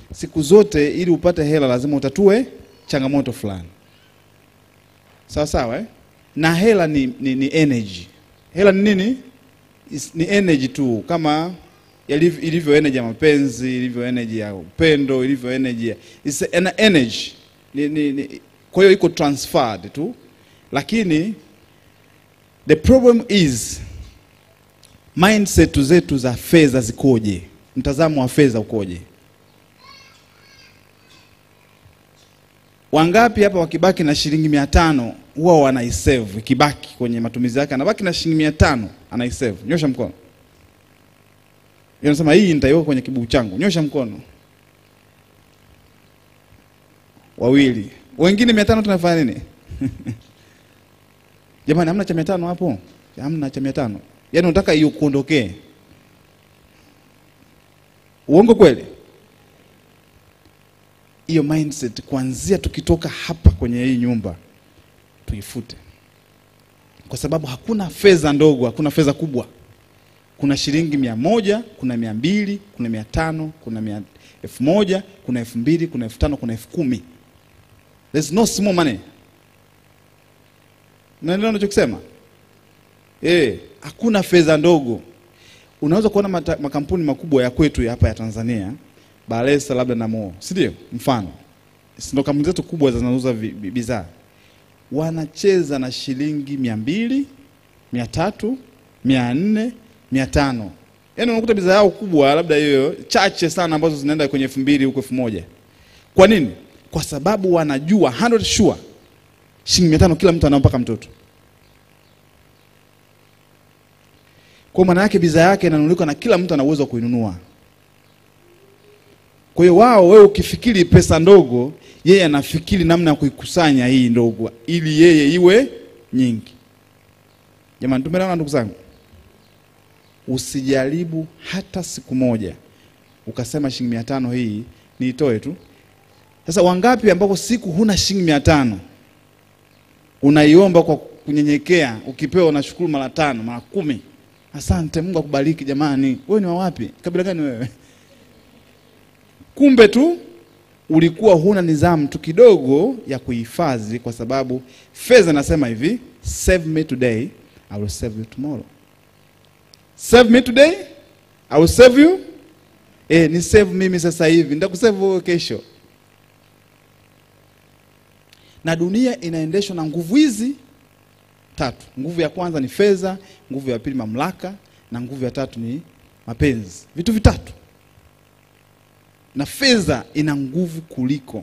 siku zote ili upate hela lazima utatue changamoto fulani, sawa sawa eh? na hela ni, ni, ni energy. Hela ni nini? Is- Ni energy tu, kama yaliv- ilivyo energy ya mapenzi, ilivyo energy ya upendo, ilivyo energy ya it's an energy ni, ni, ni, kwa hiyo iko transferred tu, lakini the problem is mindset zetu za fedha zikoje? Mtazamo wa fedha ukoje? Wangapi hapa wakibaki na shilingi mia tano huwa wanaisave, ikibaki kwenye matumizi yake anabaki na shilingi mia tano anaisave? Nyosha mkono. Yeye anasema hii nitaiweka kwenye kibugu changu. Nyosha mkono. Wawili. Wengine mia tano tunafanya nini? Jamani, hamna cha mia tano hapo? Hamna cha mia tano. Yaani unataka hiyo kuondokee. Uongo kweli? Hiyo mindset kuanzia tukitoka hapa kwenye hii nyumba tuifute, kwa sababu hakuna fedha ndogo, hakuna fedha kubwa. Kuna shilingi mia moja, kuna mia mbili, kuna mia tano, kuna mia elfu moja, kuna elfu mbili, kuna elfu tano, kuna elfu kumi. There's no small money. Unaelewa nachokisema? Eh, hakuna fedha ndogo. Unaweza kuona mata, makampuni makubwa ya kwetu ya hapa ya Tanzania, Balesa labda na Mo, si ndio? Mfano, si ndio kampuni zetu kubwa zinazouza vi- vi- bidhaa, wanacheza na shilingi mia mbili, mia tatu, mia nne, mia tano. Yaani unakuta bidhaa yao kubwa labda hiyo chache sana ambazo zinaenda kwenye elfu mbili huko elfu moja. Kwa nini? Kwa sababu wanajua 100 sure shilingi mia tano kila mtu anao mpaka mtoto. Kwa maana yake bidhaa yake inanunuliwa na kila mtu ana uwezo wa kuinunua. Kwa hiyo wao, wewe ukifikiri pesa ndogo, yeye anafikiri namna ya kuikusanya hii ndogo ili yeye iwe nyingi. Jamani, tumeelewana ndugu zangu? Usijaribu hata siku moja ukasema shilingi mia tano hii niitoe tu. Sasa wangapi ambapo siku huna shilingi mia tano unaiomba kwa kunyenyekea, ukipewa unashukuru mara tano mara kumi. Asante, Mungu akubariki. Jamani, wewe ni wa wapi? Kabila gani wewe? Kumbe tu ulikuwa huna nidhamu tu kidogo ya kuhifadhi, kwa sababu fedha nasema hivi, save me today I will save you tomorrow. Save me today I will save you. Eh, ni save mimi sasa hivi, nitakusave wewe kesho. Na dunia inaendeshwa na nguvu hizi tatu. Nguvu ya kwanza ni fedha, nguvu ya pili mamlaka, na nguvu ya tatu ni mapenzi. Vitu vitatu, na fedha ina nguvu kuliko.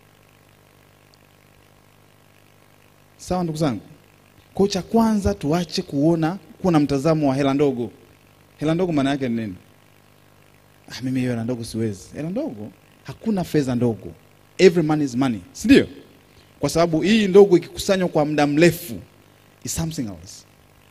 Sawa ndugu zangu? Kwa cha kwanza tuache kuona kuwa na mtazamo wa hela ndogo. Hela ndogo maana yake ni nini? Ah, mimi hiyo hela ndogo siwezi. Hela ndogo, hakuna fedha ndogo. Every money is money, si ndio? Kwa sababu hii ndogo ikikusanywa kwa muda mrefu is something else.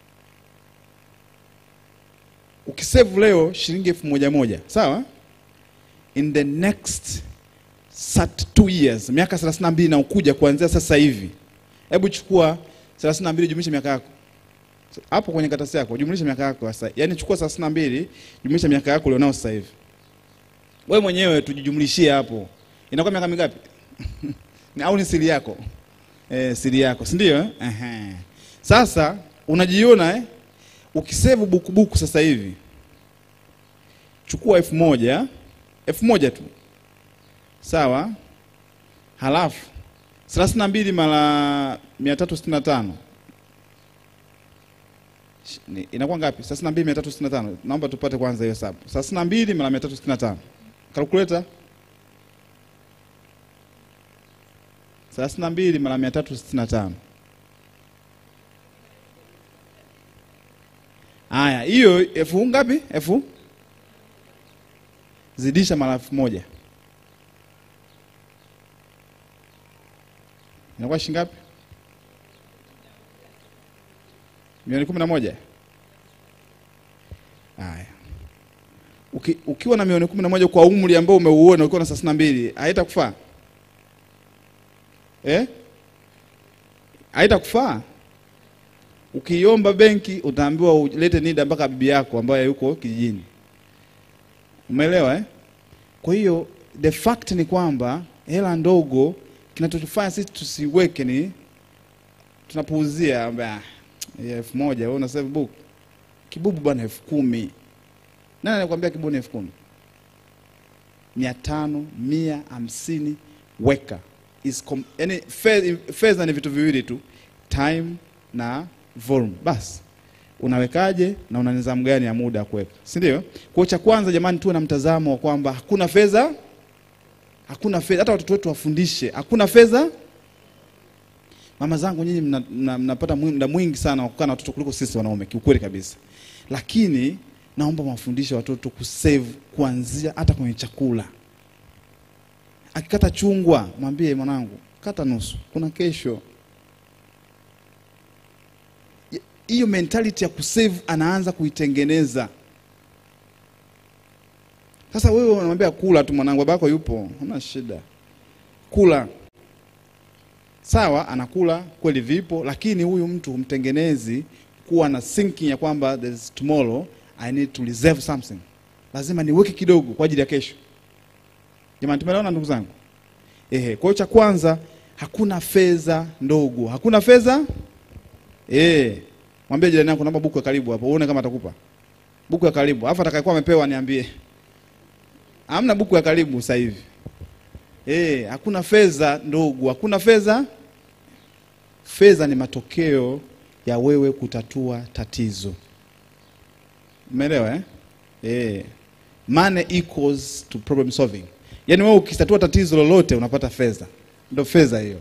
Ukisave leo shilingi elfu moja moja, sawa? In the next sat two years, miaka 32 na ukuja kuanzia sasa hivi. Hebu chukua 32 jumlisha miaka yako. Hapo kwenye karatasi yako jumlisha miaka yako sasa. Yaani chukua 32 jumlisha miaka yako ulionao sasa hivi. Wewe mwenyewe tujijumlishie hapo. Inakuwa miaka mingapi? Ni- au ni siri yako? Eh, siri yako, si ndio? eh? Ehe. Sasa unajiona eh? Ukisevu bukubuku sasa hivi, chukua elfu moja elfu moja tu, sawa. Halafu thelathini na mbili mara mia tatu sitini na tano Sh- ni- inakuwa ngapi? thelathini na mbili mia tatu sitini na tano Naomba tupate kwanza hiyo hesabu. thelathini na mbili mara mia tatu sitini na tano Kalkuleta. thelathini na mbili mara mia tatu sitini na tano Haya, hiyo elfu ngapi? Elfu zidisha mara elfu moja inakuwa shilingi ngapi? Milioni kumi na moja. Haya, Uki, ukiwa na milioni kumi na moja kwa umri ambao umeuona ukiwa na thelathini na mbili haitakufaa eh? Haitakufaa. Ukiomba benki utaambiwa ulete NIDA mpaka bibi yako ambaye yuko kijijini. Umeelewa eh? Kwa hiyo the fact ni kwamba hela ndogo kinachotufanya sisi tusiweke ni tunapuuzia amba ya elfu moja wewe una save book kibubu bwana elfu kumi nani anakuambia kibubu ni elfu kumi mia tano mia hamsini weka is com- yani fe- fedha ni vitu viwili tu time na volume basi unawekaje na una nidhamu gani ya muda ya kuweka si ndio kwa hiyo cha kwanza jamani tuwe na mtazamo wa kwamba hakuna fedha hakuna fedha hata watoto wetu wafundishe hakuna fedha mama zangu nyinyi mna- mna- mnapata mwi- muda mwingi sana wa kukaa na watoto kuliko sisi wanaume kiukweli kabisa lakini naomba mawafundishe watoto kusave kuanzia hata kwenye chakula akikata chungwa mwambie mwanangu kata nusu kuna kesho Y- hiyo mentality ya kusave anaanza kuitengeneza sasa wewe unamwambia kula tu mwanangu babako yupo hana shida kula sawa anakula kweli vipo lakini huyu mtu humtengenezi kuwa na thinking ya kwamba there's tomorrow i need to reserve something lazima niweke kidogo kwa ajili ya kesho jamani tumeelewana ndugu zangu ehe kwa hiyo cha kwanza hakuna fedha ndogo hakuna fedha eh mwambie jirani yako naomba buku ya karibu hapo uone kama atakupa buku ya karibu alafu atakayekuwa amepewa niambie hamna buku ya karibu sasa hivi Eh, hakuna fedha ndogo, hakuna fedha. Fedha ni matokeo ya wewe kutatua tatizo. Umeelewa eh? Eh. Money equals to problem solving. Yaani wewe ukitatua tatizo lolote unapata fedha. Ndio fedha hiyo.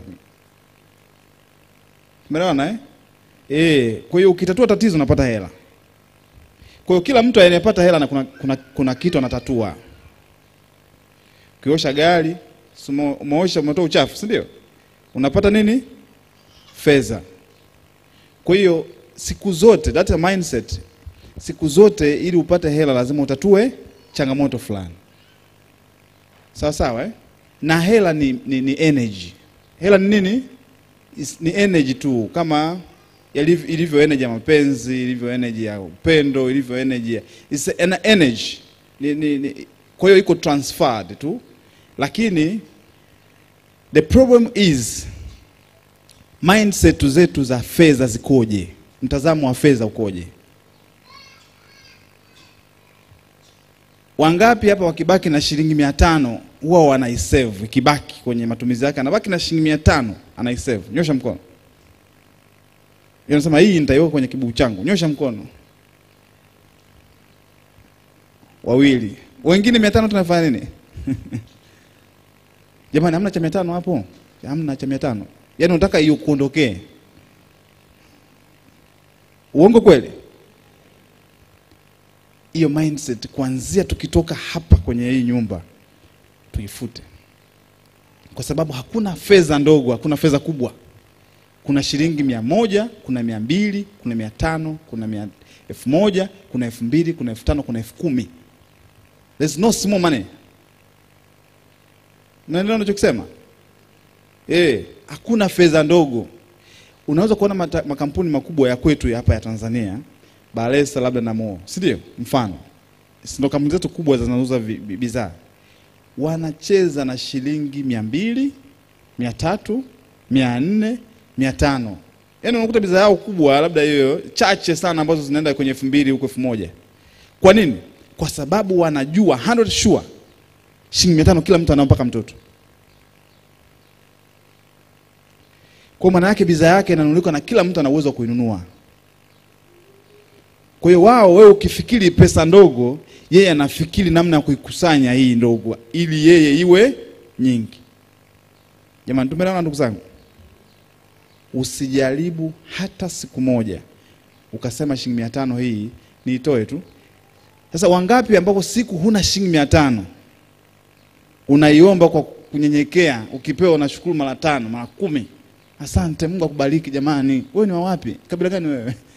Umeelewana eh? Eh, kwa hiyo ukitatua tatizo unapata hela. Kwa hiyo kila mtu anayepata hela na kuna, kuna, kuna kitu anatatua. Ukiosha gari, si ume- umeosha umetoa uchafu, si ndio? Unapata nini? Fedha. Kwa hiyo siku zote that a mindset, siku zote ili upate hela lazima utatue changamoto fulani. Sawa sawa eh? Na hela ni, ni, ni energy. Hela ni nini? Is, ni energy tu kama yaliv- ilivyo energy ya mapenzi, ilivyo energy ya upendo, ilivyo energy ya it's an energy. Ni, ni, ni, kwa hiyo iko transferred tu, lakini the problem is mindset zetu za fedha zikoje? Mtazamo wa fedha ukoje? Wangapi hapa wakibaki na shilingi mia tano huwa wanaisave, ikibaki kwenye matumizi yake anabaki na shilingi mia tano anaisave? Nyosha mkono. Yeye anasema hii nitaiweka kwenye kibubu changu. Nyosha mkono. Wawili. Wengine mia tano tunafanya nini? Jamani, hamna cha mia tano hapo? Hamna cha mia tano. Yaani unataka hiyo kuondokee. Uongo kweli? Hiyo mindset kuanzia tukitoka hapa kwenye hii nyumba tuifute, kwa sababu hakuna fedha ndogo, hakuna fedha kubwa. Kuna shilingi mia moja, kuna mia mbili, kuna mia tano, kuna mia elfu moja, kuna elfu mbili, kuna elfu tano, kuna elfu kumi. There's no small money. Unaelewa nachokisema? Eh, hakuna fedha ndogo. Unaweza kuona mata, makampuni makubwa ya kwetu ya hapa ya Tanzania, Balesa labda na Mo, si ndio? Mfano, si ndio kampuni zetu kubwa zinazouza vi- vi- bidhaa, wanacheza na shilingi mia mbili, mia tatu, mia nne, mia tano. Yaani unakuta bidhaa yao kubwa labda hiyo chache sana ambazo zinaenda kwenye elfu mbili huko elfu moja. Kwa nini? Kwa sababu wanajua 100 sure shilingi mia tano kila mtu anao mpaka mtoto. Kwa maana yake bidhaa yake inanunuliwa na kila mtu ana uwezo wa kuinunua. Kwa hiyo wao, wewe ukifikiri pesa ndogo, yeye anafikiri namna ya kuikusanya hii ndogo ili yeye iwe nyingi. Jamani, tumeelewana ndugu zangu? Usijaribu hata siku moja ukasema shilingi mia tano hii niitoe tu. Sasa wangapi ambapo siku huna shilingi mia tano unaiomba kwa kunyenyekea, ukipewa unashukuru mara tano mara kumi. Asante, Mungu akubariki. Jamani, wewe ni wa wapi? Kabila gani wewe?